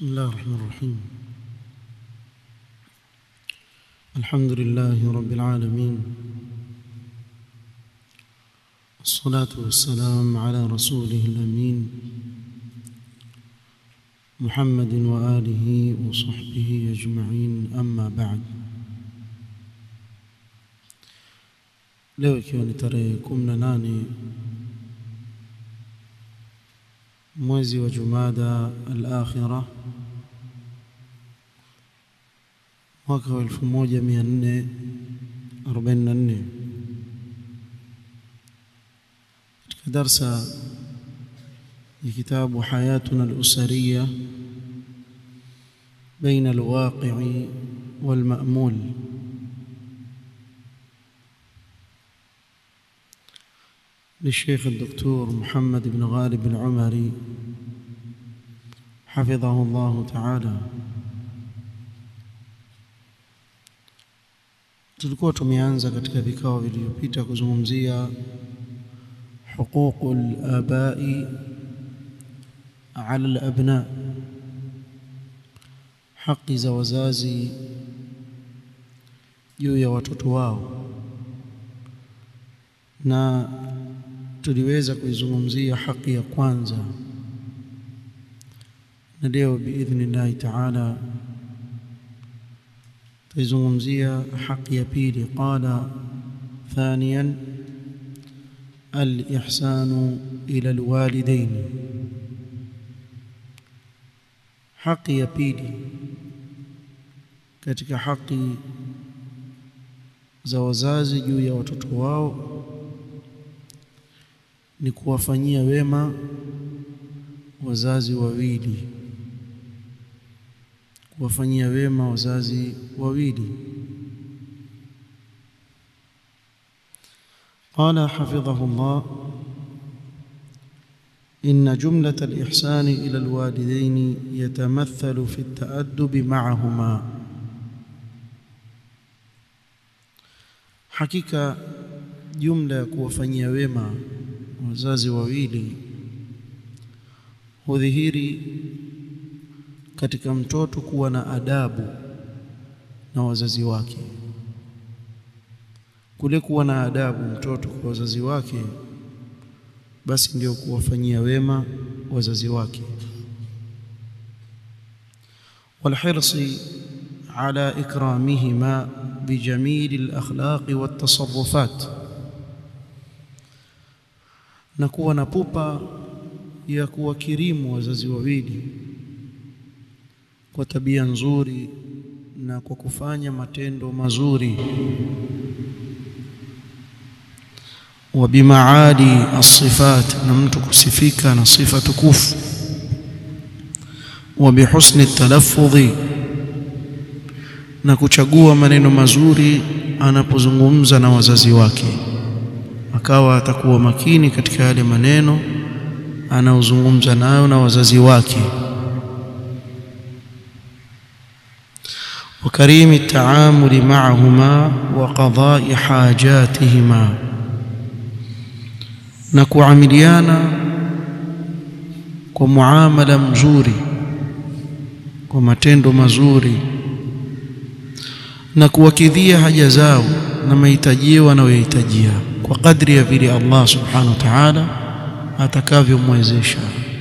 بسم الله الرحمن الرحيم الحمد لله رب العالمين والصلاة والسلام على رسوله الأمين محمد وآله وصحبه أجمعين أما بعد leo ikiwa ni tarehe kumi na nane mwezi wa Jumada al-Akhira mwaka wa 1444 katika darsa ya kitabu Hayatuna al-Usariya بين الواقع والمأمول للشيخ الدكتور محمد بن غالب العمري حفظه الله تعالى tulikuwa tumeanza katika vikao vilivyopita kuzungumzia huququl abai ala alabna haki za wazazi juu ya watoto wao na tuliweza kuizungumzia haki ya kwanza na leo biidhnillahi taala tuizungumzia haki ya pili qala thaniyan الإحسان إلى الوالدين haki ya pili katika haki za wazazi juu ya watoto wao ni kuwafanyia wema wazazi wawili kuwafanyia wema wazazi wawili قال حفظه الله إن جملة الإحسان إلى الوالدين يتمثل في التأدب معهما حقيقة جملة kuwafanyia wema wazazi wawili hudhihiri katika mtoto kuwa na adabu na wazazi wake kule kuwa na adabu mtoto kwa wazazi wake basi ndio kuwafanyia wema wazazi wake والحرص على إكرامهما بجميل الأخلاق والتصرفات na kuwa na pupa ya kuwakirimu wazazi wawili kwa tabia nzuri na kwa kufanya matendo mazuri wa bimaali as-sifat na mtu kusifika na sifa tukufu wa bihusni talaffudhi na kuchagua maneno mazuri anapozungumza na wazazi wake akawa atakuwa makini katika yale maneno anaozungumza nayo na wazazi wake وكريم التعامل معهما وقضاء حاجاتهما na kuamiliana kwa muamala mzuri kwa matendo mazuri na kuwakidhia haja zao na mahitaji wanayohitajia kwa kadri ya vile Allah subhanahu wa ta'ala atakavyomwezesha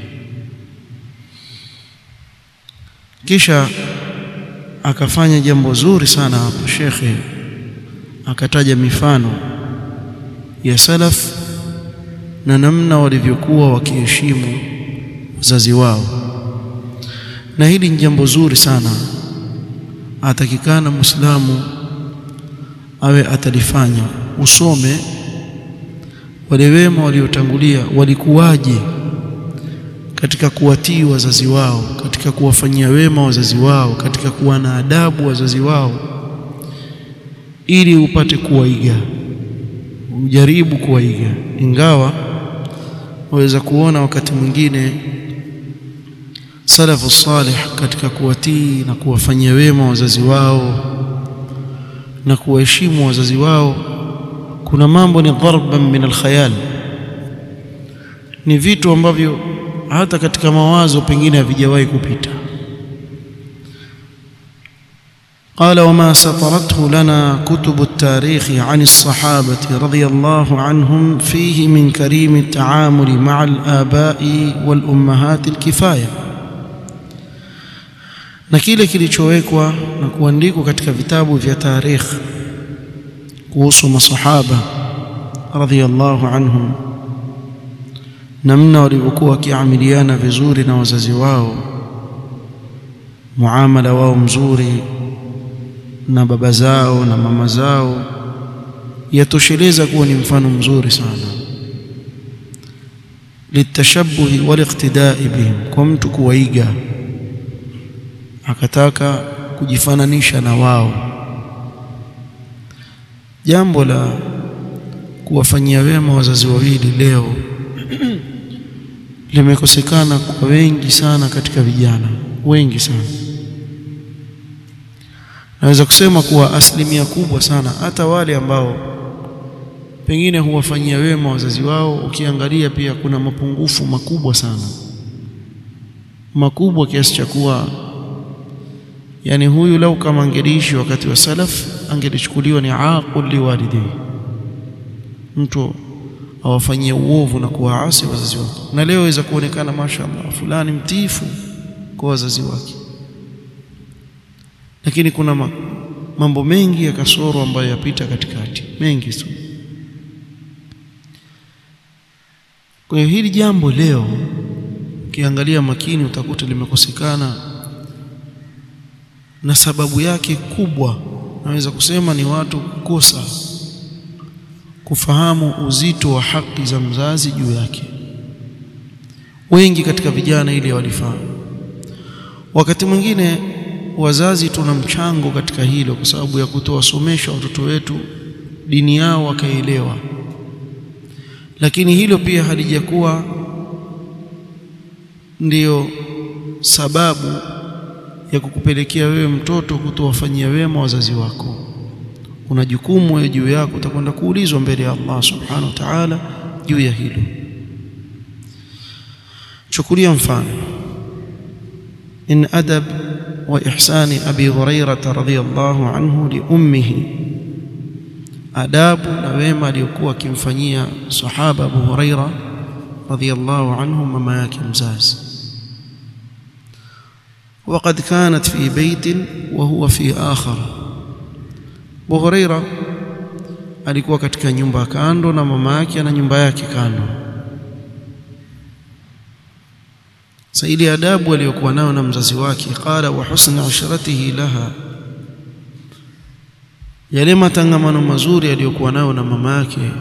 kisha akafanya jambo zuri sana hapo shekhe akataja mifano ya salaf na namna walivyokuwa wakiheshimu wazazi wao na hili ni jambo zuri sana atakikana muislamu awe atalifanya usome wale wema waliotangulia walikuwaje katika kuwatii wazazi wao katika kuwafanyia wema wazazi wao katika kuwa na adabu wazazi wao ili upate kuwaiga ujaribu kuwaiga ingawa waweza kuona wakati mwingine salafu salih katika kuwatii na kuwafanyia wema wazazi wao na kuwaheshimu wazazi wao kuna mambo ni dharban min alkhayal ni vitu ambavyo hata katika mawazo pengine havijawahi kupita قال وما سطرته لنا كتب التاريخ عن الصحابة رضي الله عنهم فيه من كريم التعامل مع الآباء والأمهات الكفاية na kile kilichowekwa na kuandikwa katika vitabu vya tarikh kuhusu masahaba radhiyallahu anhum namna walivyokuwa wakiamiliana vizuri na wazazi wao muamala wao mzuri na baba zao na mama zao yatosheleza kuwa ni mfano mzuri sana litashabuhi waliqtidai bihim kwa mtu kuwaiga akataka kujifananisha na wao jambo la kuwafanyia wema wazazi wawili leo limekosekana kwa wengi sana katika vijana wengi sana naweza kusema kuwa asilimia kubwa sana hata wale ambao pengine huwafanyia wema wazazi wao ukiangalia pia kuna mapungufu makubwa sana makubwa kiasi cha kuwa yani huyu lau kama angeliishi wakati wa salaf angelichukuliwa ni aqul liwalidayhi mtu awafanyie uovu na kuwaasi wazazi wake na leo iweza kuonekana mashaallah fulani mtiifu kwa wazazi wake lakini kuna mambo mengi ya kasoro ambayo yapita katikati mengi tu kwa hiyo hili jambo leo ukiangalia makini utakuta limekosekana na sababu yake kubwa naweza kusema ni watu kukosa kufahamu uzito wa haki za mzazi juu yake wengi katika vijana ile walifahamu wakati mwingine wazazi tuna mchango katika hilo kwa sababu ya kutowasomesha watoto wetu dini yao wakaelewa lakini hilo pia halijakuwa ndiyo sababu ya kukupelekea wewe mtoto kutowafanyia wema wazazi wako kuna jukumu wewe juu yako utakwenda kuulizwa mbele ya Allah subhanahu wa ta'ala juu ya hilo chukulia mfano in adab wa ihsani abi hurairah radhiyallahu anhu li ummihi adabu na wema aliyokuwa akimfanyia sahaba abu hurairah radhiyallahu anhu mama yake mzazi وقد كانت في بيت وهو في آخر Abu Huraira alikuwa katika nyumba kando na mama yake na nyumba yake kando. Sasa ile adabu aliyokuwa nayo na mzazi wake, qala wa husna ushratihi laha, yale matangamano mazuri aliyokuwa nayo na mama yake.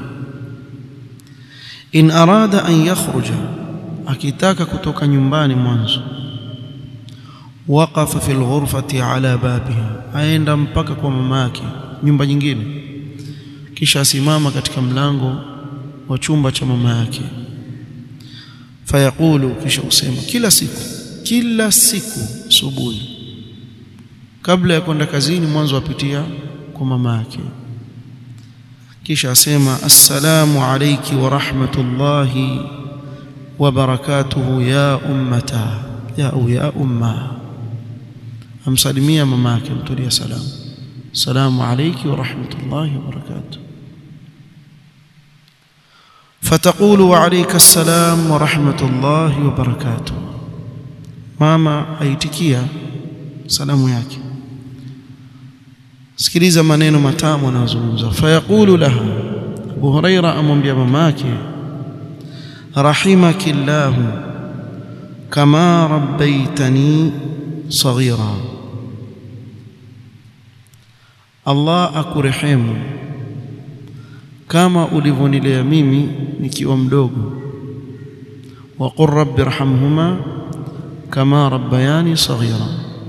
In arada an yakhruja, akitaka kutoka nyumbani mwanzo waqafa fi alghurfati ala babiha, aenda mpaka kwa mama yake nyumba nyingine, kisha asimama katika mlango wa chumba cha mama yake. Fayaqulu, kisha usema kila siku, kila siku asubuhi, kabla ya kwenda kazini, mwanzo apitia kwa mama yake, kisha asema assalamu alayki wa rahmatullahi wa barakatuhu ya ummata ya au ya umma amsalimia mama yake mtulia salamu salamu alayki wa rahmatullahi wa barakatuh fataqulu wa alayka assalam wa rahmatullahi wa barakatuh mama aitikia salamu yake sikiliza maneno matamu anayozungumza fayaqulu laha Abu Huraira amwambia mama yake rahimakillahu kama rabbaitani saghira Allah akurehemu kama ulivyonilea mimi nikiwa mdogo wa qur rabbi irhamhuma kama rabbayani saghira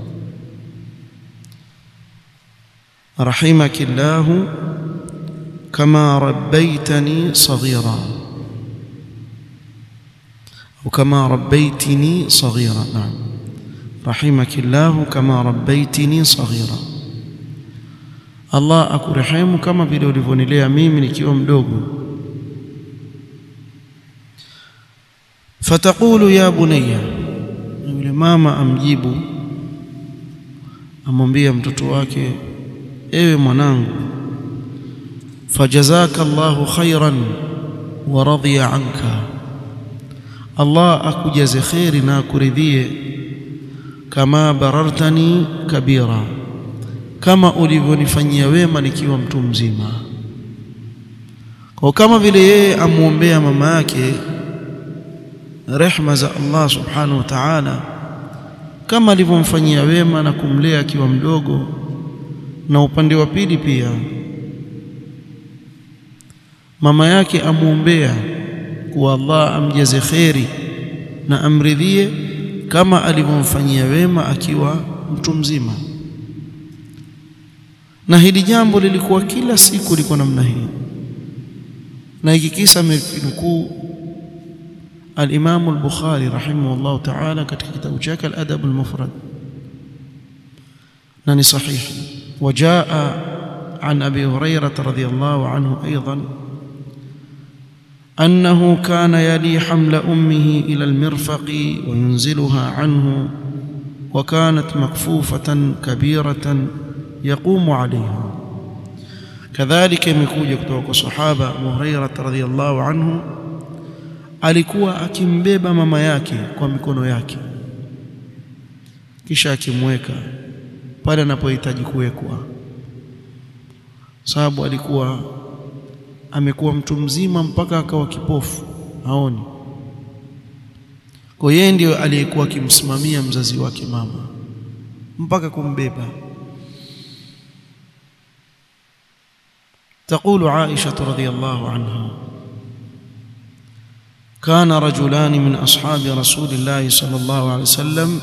rahimaki kama rabbaytani saghira au kama rabbaytini saghira naam rahimaki Allah kama rabbaytini saghira Allah akurehemu kama vile ulivyonilea mimi nikiwa mdogo fataqulu ya bunayya yule mama amjibu amwambia mtoto wake ewe mwanangu fajazaka Allahu khairan wa radhiya anka Allah akujaze khairi na akuridhie kama barartani kabira kama ulivyonifanyia wema nikiwa mtu mzima kwa kama vile yeye amwombea mama yake rehma za Allah subhanahu wa ta'ala kama alivyomfanyia wema na kumlea akiwa mdogo na upande wa pili pia mama yake amwombea kuwa Allah amjaze kheri na amridhie kama alivyomfanyia wema akiwa mtu mzima na hili jambo lilikuwa kila siku liko namna hii na hiki kisa amenukuu al-Imam al-Bukhari rahimahullah ta'ala katika kitabu chake al-Adab al-Mufrad na ni sahihi wajaa عن أبي هريرة رضي الله عنه أيضا أنه كان يلي حمل أمه إلى المرفق وينزلها عنه وكانت مكفوفة كبيرة يقوم عليها كذلك imekuja kutoka kwa sahaba Abu Hurairah radhiyallahu anhu alikuwa akimbeba mama yake kwa mikono yake kisha akimweka pale anapohitaji kuwekwa sababu alikuwa amekuwa mtu mzima mpaka akawa kipofu haoni kwa yeye ndio aliyekuwa akimsimamia mzazi wake mama mpaka kumbeba تقول عائشة رضي الله عنها كان رجلان من أصحاب رسول الله صلى الله عليه وسلم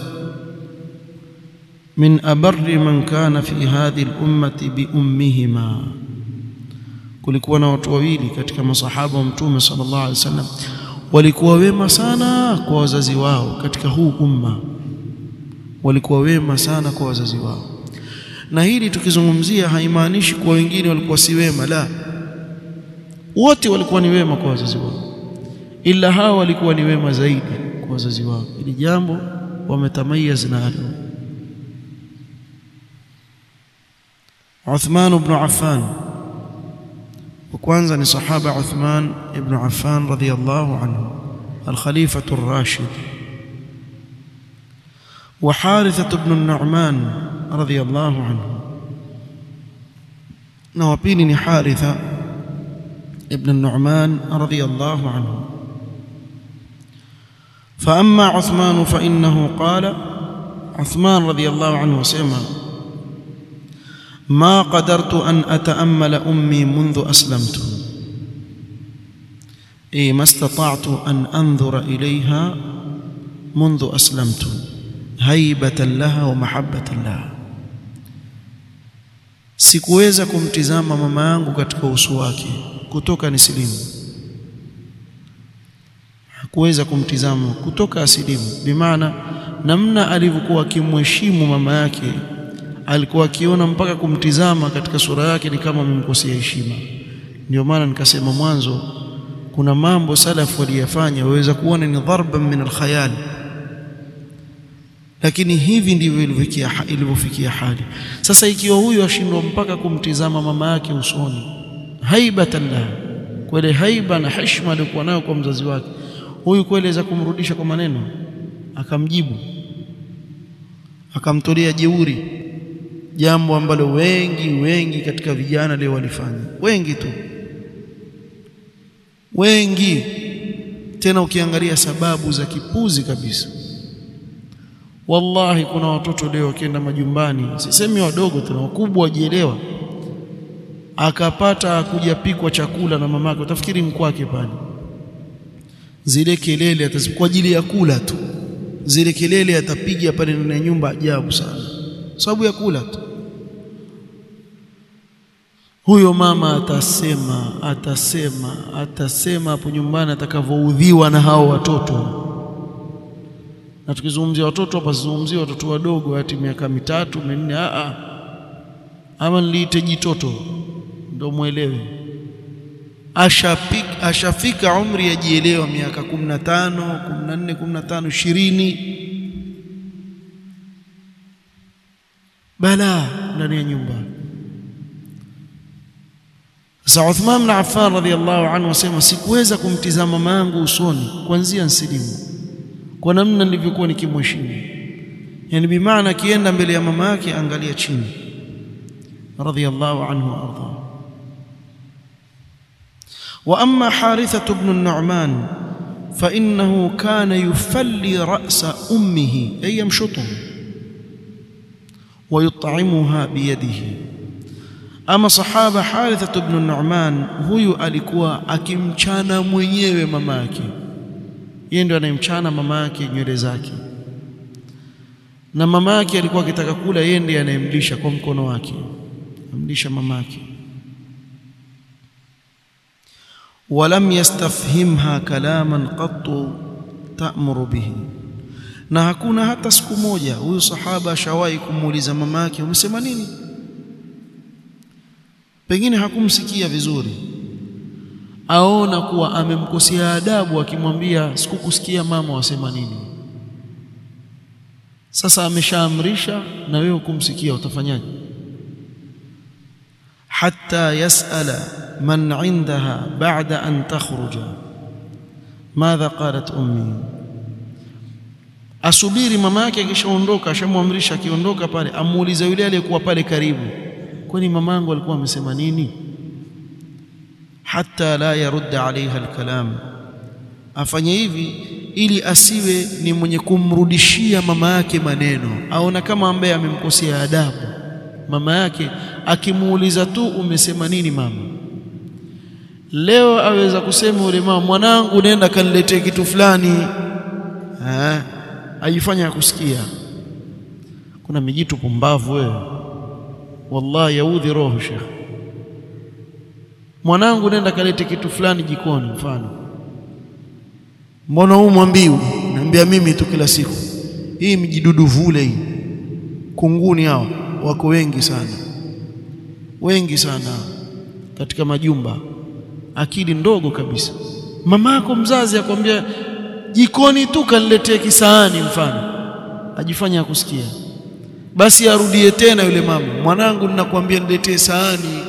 من أبر من كان في هذه الأمة بأمهما kulikuwa na watu wawili katika masahaba wa mtume sallallahu alaihi wasallam walikuwa wema sana kwa wazazi wao katika huu umma walikuwa wema sana kwa wazazi wao na hili tukizungumzia haimaanishi kuwa wengine walikuwa si wema la wote walikuwa ni wema kwa wazazi wao ila hawa walikuwa ni wema zaidi kwa wazazi wao ili jambo wametamayaz nalo Uthman ibn Affan وكwanza ni sahaba Uthman ibn Affan radhiyallahu anhu الخليفة الراشد وحارثة بن النعمان رضي الله عنه نوابيني حارثة ابن النعمان رضي الله عنه فأما عثمان فإنه قال عثمان رضي الله عنه سمع ما قدرت أن أتأمل أمي منذ أسلمت أي ما استطعت أن أنظر إليها منذ أسلمت هيبة لها ومحبة لها sikuweza kumtizama mama yangu katika uso wake kutoka nisilimu hakuweza kumtizama kutoka asilimu bimaana namna alivyokuwa akimheshimu mama yake alikuwa akiona mpaka kumtizama katika sura yake ni kama amemkosea heshima ndio maana nikasema mwanzo kuna mambo salafu waliyafanya waweza kuona ni dharban min alkhayal lakini hivi ndivyo ilivyofikia hali sasa ikiwa huyu ashindwa mpaka kumtizama mama yake usoni haibatan la kweli haiba na heshima aliyokuwa nayo kwa mzazi wake huyu kweli aweza kumrudisha kwa maneno akamjibu akamtolea jeuri jambo ambalo wengi wengi katika vijana leo walifanya wengi tu wengi tena ukiangalia sababu za kipuzi kabisa wallahi kuna watoto leo wakienda majumbani sisemi wadogo tena wakubwa wajielewa akapata kujapikwa chakula na mamake utafikiri ni kwake pale zile kelele atazip kwa ajili ya kula tu zile kelele atapiga pale ndani ya nyumba ajabu sana sababu ya kula tu huyo mama atasema atasema atasema hapo nyumbani atakavyoudhiwa na hao watoto na tukizungumzia watoto hapa sizungumzia watoto wadogo hati miaka mitatu minne a a ama niliite jitoto ndio muelewe ashafika ashafika umri yajielewa miaka 15 14 15 20 balaa ndani ya nyumba sasa Uthman bin Affan radhiallahu anhu asema sikuweza kumtizama mama yangu usoni kuanzia nsilimu kwa namna nilivyokuwa nikimheshimu yani bimaana akienda mbele ya mama yake angalia chini radhiallahu anhu arda wa amma Harithah ibn an-Nu'man fa innahu kana yufalli ra'sa ummihi ay yamshutuhu wa yut'imuha biyadihi ama sahaba Harithah ibn an-Nu'man huyu alikuwa akimchana mwenyewe mama yake yeye ndio anayemchana mama yake nywele zake na mama yake alikuwa akitaka kula yeye ndiye anayemlisha kwa mkono wake amlisha mama yake walam yastafhimha kalaman qattu ta'muru bihi na hakuna hata siku moja huyu sahaba ashawahi kumuuliza mama yake umesema nini pengine hakumsikia vizuri aona kuwa amemkosea adabu akimwambia sikukusikia mama wasema nini sasa ameshaamrisha na wewe kumsikia utafanyaje hatta yasala man indaha ba'da an takhruja madha qalat ummi asubiri mama yake akishaondoka ashamwamrisha akiondoka pale amuulize yule aliyekuwa pale karibu kwani mamangu alikuwa amesema nini hatta la yarudda alaiha alkalam afanye hivi ili asiwe ni mwenye kumrudishia mama yake maneno aona kama ambaye amemkosea adabu mama yake akimuuliza tu umesema nini mama leo aweza kusema yule mama mwanangu nenda kaniletee kitu fulani eh ajifanya kusikia kuna mijitu pumbavu wewe wallahi yaudhi roho shekh mwanangu nenda kalete kitu fulani jikoni mfano mbona huu mwambiu naambia mimi tu kila siku hii mjidudu vule hii kunguni hao wako wengi sana wengi sana katika majumba akili ndogo kabisa mamako mzazi akwambia jikoni tu kaniletee kisaani mfano ajifanya kusikia basi arudie tena yule mama mwanangu ninakwambia niletee sahani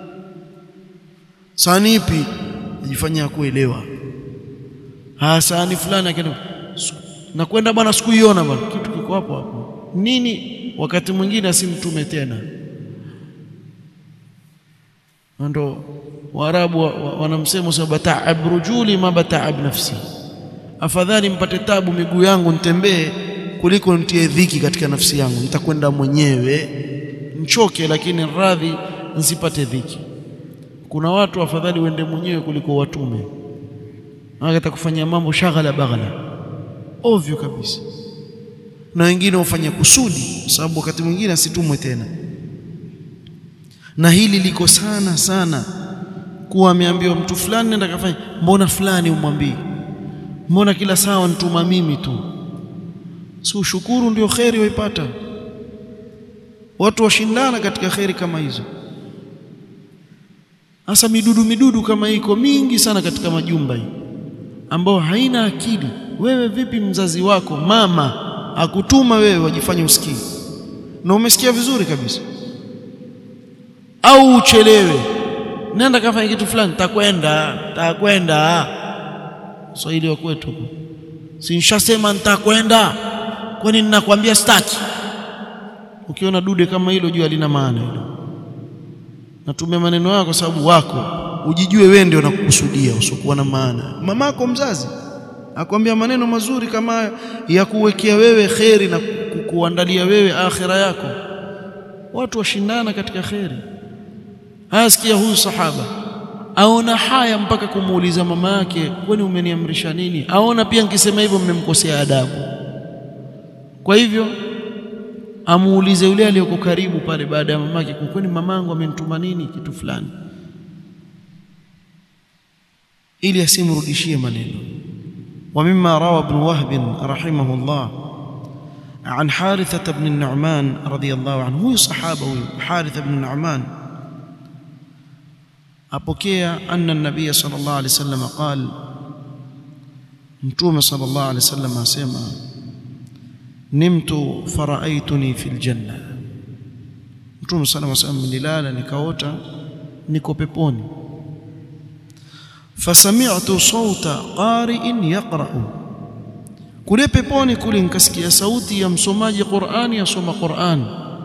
sahani ipi ajifanya kuelewa ha sahani fulani akaenda nakwenda bwana sikuiona bwana kitu kiko hapo hapo nini wakati mwingine asimtume tena ndo waarabu wanamsema wa, wa bata'ab rujuli ma bata'ab nafsi afadhali mpate tabu miguu yangu nitembee kuliko nitie dhiki katika nafsi yangu nitakwenda mwenyewe nchoke lakini radhi nsipate dhiki kuna watu afadhali uende mwenyewe kuliko watume hata kufanya mambo shaghala baghala ovyo kabisa na wengine hufanya kusudi kwa sababu wakati mwingine asitumwe tena na hili liko sana sana kuwa ameambiwa mtu fulani nenda kafanya mbona fulani umwambii mbona kila saa nituma mimi tu si ushukuru ndio kheri waipata watu washindana katika kheri kama hizo hasa midudu midudu kama iko mingi sana katika majumba hii ambao haina akili wewe vipi mzazi wako mama akutuma wewe wajifanye usikii na umesikia vizuri kabisa au uchelewe nenda kafanya kitu fulani takwenda takwenda Swahili wa kwetu si nishasema nitakwenda kwani ninakwambia staki ukiona dude kama hilo jua lina maana hilo natumia maneno yako kwa sababu wako ujijue wewe ndio nakukusudia usiokuwa na maana mamako mzazi akwambia maneno mazuri kama ya kuwekea wewe kheri na kukuandalia wewe akhira yako watu washindana katika kheri asikia huyu sahaba aona haya mpaka kumuuliza mama yake kwani umeniamrisha nini aona pia nikisema hivyo mmemkosea adabu kwa hivyo amuulize yule aliyoko karibu pale baada ya mamake kwani mamangu amenituma nini kitu fulani ili asimrudishie maneno ومما روى ابن وهب رحمه الله عن حارثة بن النعمان رضي الله عنه هو صحابه حارثة بن النعمان apokea anna nabiy sallallahu alaihi wasallam qal mtume sallallahu alaihi wasallam asema nimtu faraaituni fil janna Mtume sallallahu alayhi wasallam nilala nikaota niko peponi fasami'tu sauta qari'in yaqra'u kule peponi kule nikasikia sauti ya msomaji Qur'ani asoma Qur'an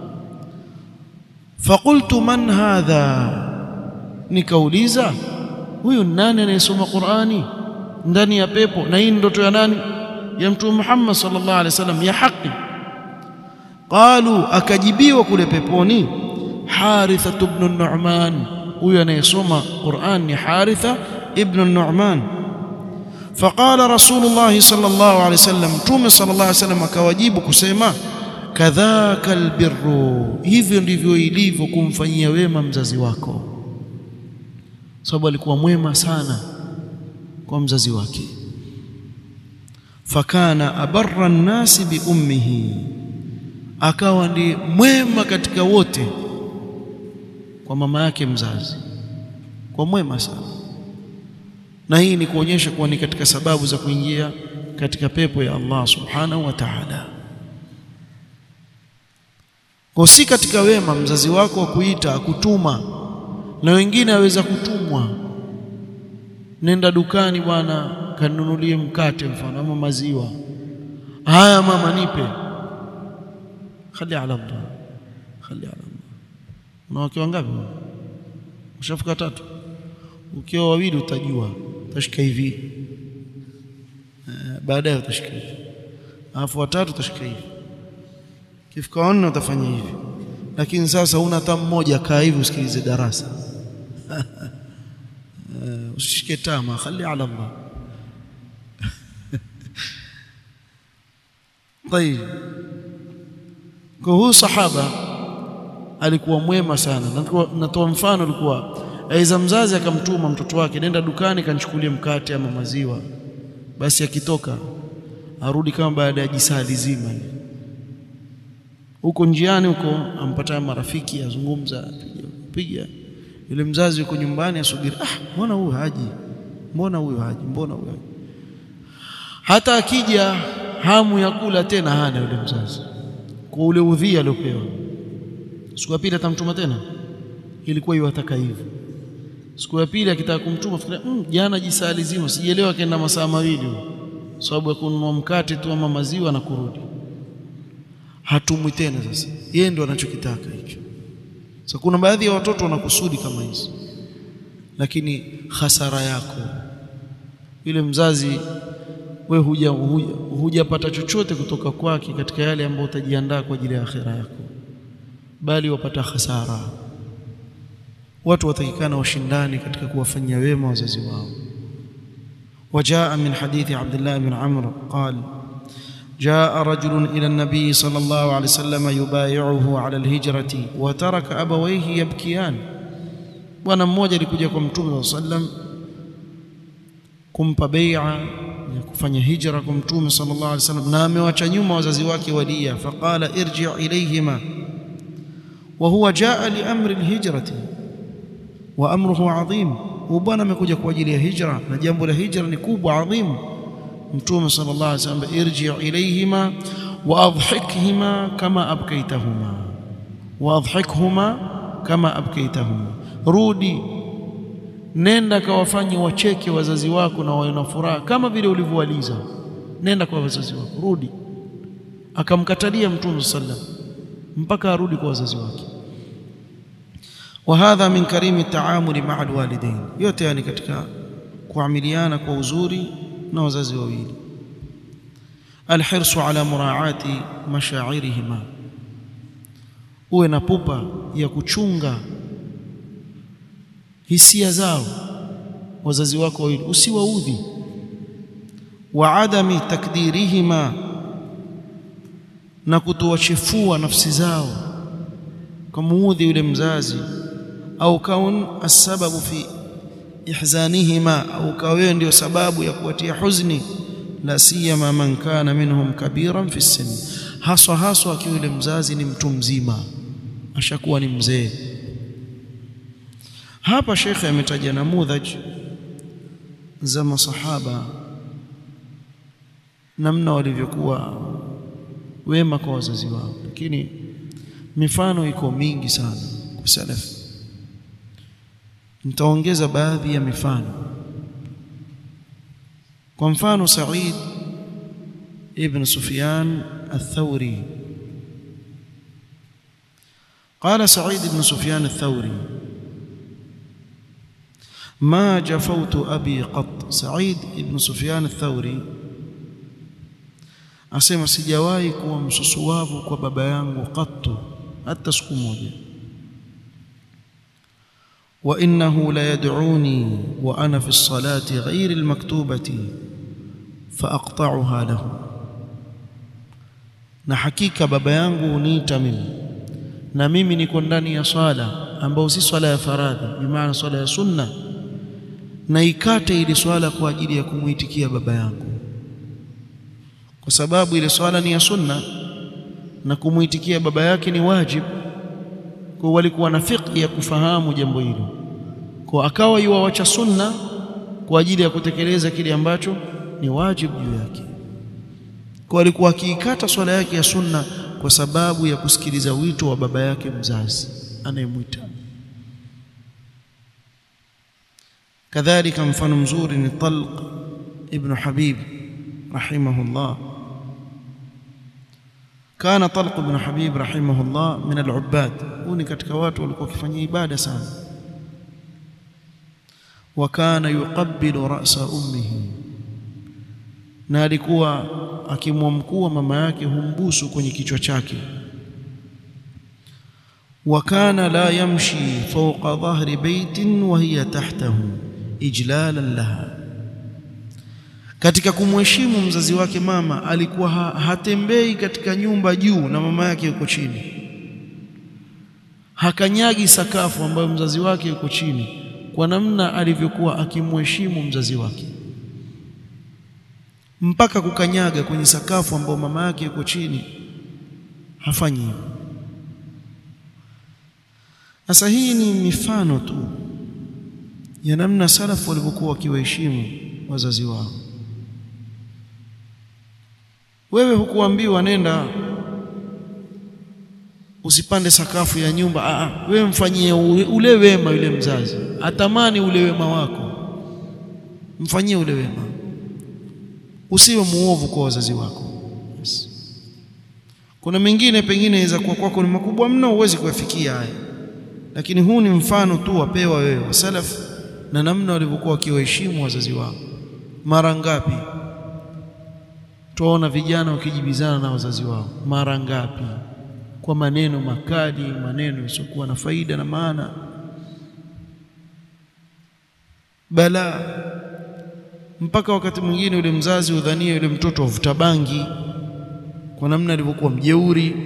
faqultu man hadha nikauliza huyu nani anayesoma Qur'ani ndani ya pepo na hii ndoto ya nani ya mtume Muhammad sallallahu alaihi wasallam ya haki qalu akajibiwa kule peponi Haritha ibn Nu'man huyu anayesoma Qur'an ni Haritha ibn Nu'man faqala Rasulullah sallallahu alaihi wasallam mtume sallallahu alaihi wasallam akawajibu kusema kadhaka albirru hivyo ndivyo ilivyo kumfanyia wema mzazi wako sababu alikuwa mwema sana kwa mzazi wake fakana abarra nnasi bi ummihi akawa ndi mwema katika wote kwa mama yake mzazi kwa mwema sana na hii ni kuonyesha kuwa ni katika sababu za kuingia katika pepo ya Allah subhanahu wa ta'ala kwa si katika wema mzazi wako wa kuita akutuma na wengine aweza kutumwa nenda dukani bwana kanunulie mkate mfano ama maziwa haya mama nipe khali ala Allah khali ala Allah una wake wangapi ushafika tatu ukiwa wawili utajua utashika hivi baadaye utashika hivi alafu watatu utashika hivi kifika wanne utafanya hivi lakini sasa una hata mmoja kaa hivi usikilize darasa usishike tama khali ala Allah طيب kwa huyu sahaba alikuwa mwema sana natoa mfano alikuwa aiza mzazi akamtuma mtoto wake nenda dukani kanchukulie mkate ama maziwa basi akitoka arudi kama baada ya jisaa lizima huko njiani huko ampata marafiki azungumza piga yule mzazi yuko nyumbani asubiri ah mbona huyu haji mbona huyu haji mbona huyu haji hata akija hamu ya kula tena hana yule mzazi kwa ule udhia aliopewa siku ya pili atamtuma tena ilikuwa iwataka hivyo siku ya pili akitaka kumtuma fikiria mm, jana jisaa lizima sijielewa kaenda masaa mawili sababu ya kununua mkate tu ama maziwa na kurudi hatumwi tena sasa yeye ndo anachokitaka hicho sasa kuna baadhi ya watoto wanakusudi kama hizi lakini hasara yako yule mzazi we huja hujapata chochote kutoka kwake katika yale ambayo utajiandaa kwa ajili ya akhira yako bali wapata hasara watu watakikana washindani katika kuwafanyia wema wazazi wao وجاء من حديث عبد الله بن عمرو قال جاء رجل إلى النبي صلى الله عليه وسلم يبايعه على الهجرة وترك أبويه يبكيان bwana mmoja alikuja kwa mtume صلى الله عليه وسلم kumpa bai'a ya kufanya hijra kwa mtume sallallahu alaihi wasallam na amewacha nyuma wazazi wake walia faqala irji' ilayhima wa huwa jaa li amri alhijrati wa amruhu adhim bwana amekuja kwa ajili ya hijra na jambo la hijra ni kubwa adhim mtume sallallahu alaihi wasallam irji' ilayhima wa adhikhhima kama abkaitahuma wa adhikhhuma kama abkaitahuma rudi nenda kawafanye wacheke wazazi wako na wawe na furaha kama vile ulivyowaliza nenda kwa wazazi wako rudi akamkatalia mtume sallam mpaka arudi kwa wazazi wake wa hadha min karimi taamuli maa alwalidain yote yani katika kuamiliana kwa uzuri na wazazi wawili alhirsu ala muraati mashairihima uwe na pupa ya kuchunga hisia zao wazazi wako wawili usiwaudhi wa adami takdirihima na kutowachefua nafsi zao kumuudhi yule mzazi au kaun asababu fi ihzanihima au kawewe ndio sababu ya kuwatia huzni la siyama man kana minhum kabiran fi sin haswa haswa akiwa yule mzazi ni mtu mzima ashakuwa ni mzee hapa shekhe ametaja namudhaj za masahaba namna walivyokuwa wema kwa wazazi wao lakini mifano iko mingi sana kwa salaf nitaongeza baadhi ya mifano kwa mfano Said ibn Sufyan الثوري قال سعيد بن سفيان الثوري ما جفوت أبي قط سعيد بن سفيان الثوري asema sijawahi kuwa msusuwavu kwa baba yangu qattu hata siku moja wa innahu la yad'uni wa ana fi as-salati ghayri al-maktubati fa aqta'uha lahu na hakika baba yangu huniita mimi na mimi niko ndani ya swala ambayo si swala ya faradhi bimaana swala ya sunna na ikate ile swala kwa ajili ya kumuitikia baba yangu kwa sababu ile swala ni ya sunna na kumuitikia baba yake ni wajib kwa walikuwa na fiqh ya kufahamu jambo hilo kwa akawa yuwawacha sunna kwa ajili ya kutekeleza kile ambacho ni wajib juu yake kwa alikuwa akiikata swala yake ya sunna kwa sababu ya kusikiliza wito wa baba yake mzazi anayemwita kadhalika mfano mzuri ni Talq ibn Habib rahimahullah kana Talq ibn Habib rahimahullah min al-ubbad huni katika watu walikuwa wakifanya ibada sana wa kana yuqabbilu ra'sa ummihi na alikuwa akimwamkua mama yake humbusu kwenye kichwa chake wa kana la yamshi fawqa dhahri baitin wa hiya tahtahu ijlalan laha katika kumheshimu mzazi wake mama alikuwa ha hatembei katika nyumba juu na mama yake yuko chini hakanyagi sakafu ambayo mzazi wake yuko chini kwa namna alivyokuwa akimheshimu mzazi wake mpaka kukanyaga kwenye sakafu ambayo mama yake yuko chini hafanyi hivyo sasa hii ni mifano tu ya namna salafu walivyokuwa wakiwaheshimu wazazi wao wewe hukuambiwa nenda usipande sakafu ya nyumba Aa, wewe mfanyie ule wema yule mzazi atamani ule wema wako mfanyie ule wema usiwe muovu kwa wazazi wako yes. kuna mengine pengine inaweza kuwa kwako ni makubwa mno huwezi kuyafikia haya lakini huu ni mfano tu wapewa wewe wa salaf na namna walivyokuwa wakiwaheshimu wazazi wao mara ngapi tuwaona vijana wakijibizana na wazazi wao mara ngapi kwa maneno makali maneno yasiokuwa na faida na maana bala mpaka wakati mwingine yule mzazi udhania yule mtoto avuta bangi kwa namna alivyokuwa mjeuri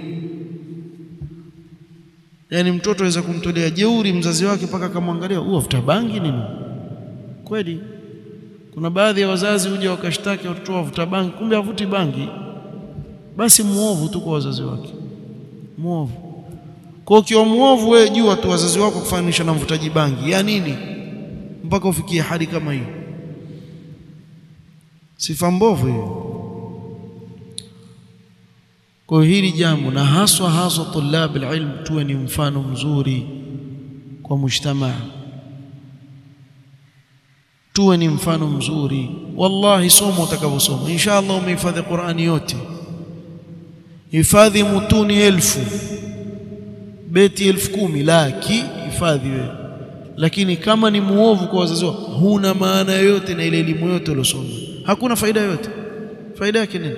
yaani mtoto aweza kumtolea jeuri mzazi wake mpaka akamwangalia huyu avuta bangi nini kweli kuna baadhi ya wazazi huja wakashtaki watoto wavuta bangi kumbe havuti bangi basi muovu tu kwa wazazi wake muovu kwa ukiwa muovu wewe jua tu wazazi wako kufananisha na mvutaji bangi ya nini mpaka ufikie hali kama hiyo sifa mbovu hiyo kwa hili jambo na haswa haswa tulab alilm tuwe ni mfano mzuri kwa mujtamaa tuwe ni mfano mzuri wallahi somo utakavyosoma inshallah umehifadhi Qur'ani yote hifadhi mutuni elfu beti elfu kumi laki hifadhi wewe lakini kama ni muovu kwa wazazi wako huna maana yoyote na ile elimu yote uliosoma hakuna faida yoyote faida yake nini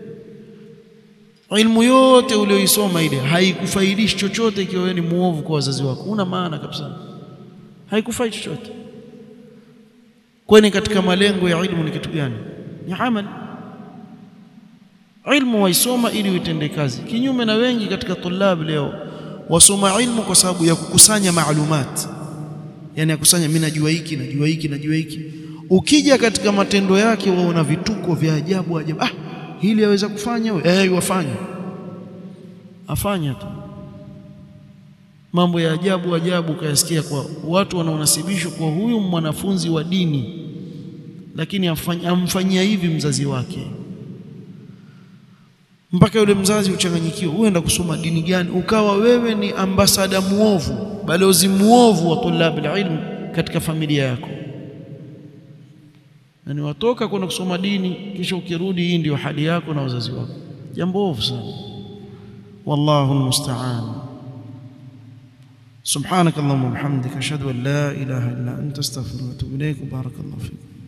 ilmu yote ulioisoma ile haikufaidishi chochote ikiwa wewe ni muovu kwa wazazi wako huna maana kabisa haikufai chochote kwani katika malengo ya ilmu ni kitu gani ni amal ilmu waisoma ili uitende kazi kinyume na wengi katika tulab leo wasoma ilmu kwa sababu ya kukusanya maalumat yani akusanya mimi najua hiki najua hiki najua hiki ukija katika matendo yake waona vituko vya ajabu ajabu ah hili aweza kufanya wewe eh wafanya afanya tu mambo ya ajabu ajabu kayasikia kwa watu wanaonasibishwa kwa huyu mwanafunzi wa dini lakini amfanyia hivi mzazi wake mpaka yule mzazi uchanganyikiwa, uenda kusoma dini gani? Ukawa wewe ni ambasada muovu, balozi muovu wa tulabul ilm katika familia yako, yani watoka kwenda kusoma dini, kisha ukirudi, hii ndio hali yako na wazazi wako. Jambo ovu sana, wallahu almusta'an. سبحانك اللهم وبحمدك أشهد أن لا إله إلا أنت أستغفرك وأتوب إليك وبارك الله فيك